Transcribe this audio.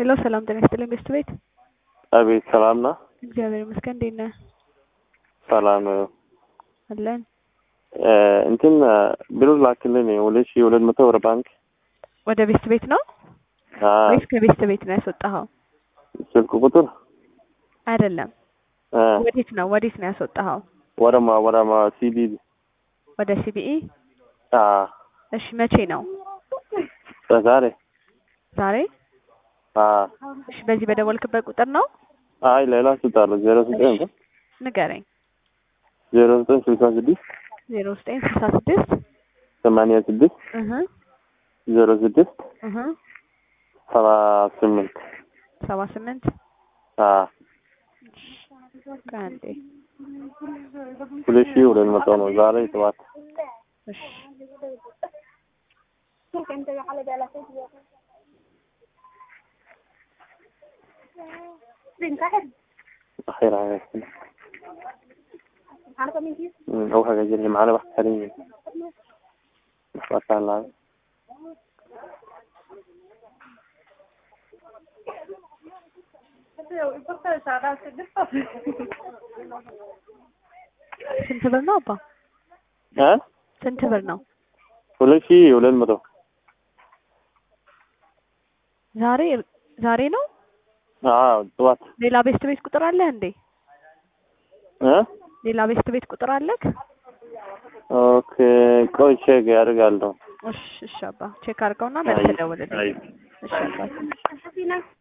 ሄሎ ሰላም ጤና ይስጥልኝ ቤስት ቤት አቤት ሰላም ነው። እግዚአብሔር ይመስገን እንዴት ነህ ሰላም ነው። አለን እ እንትን ብሩ ላክልን ሁለት ሺህ ሁለት መቶ ወደ ባንክ ወደ ቤስት ቤት ነው አ ወይስ ከቤስት ቤት ነው ያስወጣኸው ስልክ ቁጥር አይደለም እ ወዴት ነው ወዴት ነው ያስወጣኸው ወደማ ወደማ ሲዲ ወደ ሲቢኢ አ እሺ መቼ ነው ዛሬ ዛሬ አ እሺ በዚህ በደወልክበት ቁጥር ነው አይ ሌላ ስልጣለሁ ዜሮ ዘጠኝ ንገረኝ ዜሮ ዘጠኝ ስልሳ ስድስት ዜሮ ዘጠኝ ስልሳ ስድስት ሰማንያ ስድስት እህ ዜሮ ስድስት እህ ሰባ ስምንት ሰባ ስምንት አ አንዴ ሁለት ሺህ ሁለት መቶ ነው ዛሬ ጠዋት እሺ خير عليك أو حاجة جري معنا واحد حاليا بس على ስንት ብር ነው አባ እ ስንት ብር ነው ሁለት ሺህ ሁለት መቶ ዛሬ ዛሬ ነው አዎ ጠዋት ሌላ ቤስት ቤት ቁጥር አለ እንዴ እ ሌላ ቤስት ቤት ቁጥር አለክ ኦኬ ቆይ ቼክ ያደርጋለሁ እሺ እሺ አባ ቼክ አድርገውና መልስ ደውልልኝ አይ እሺ አባ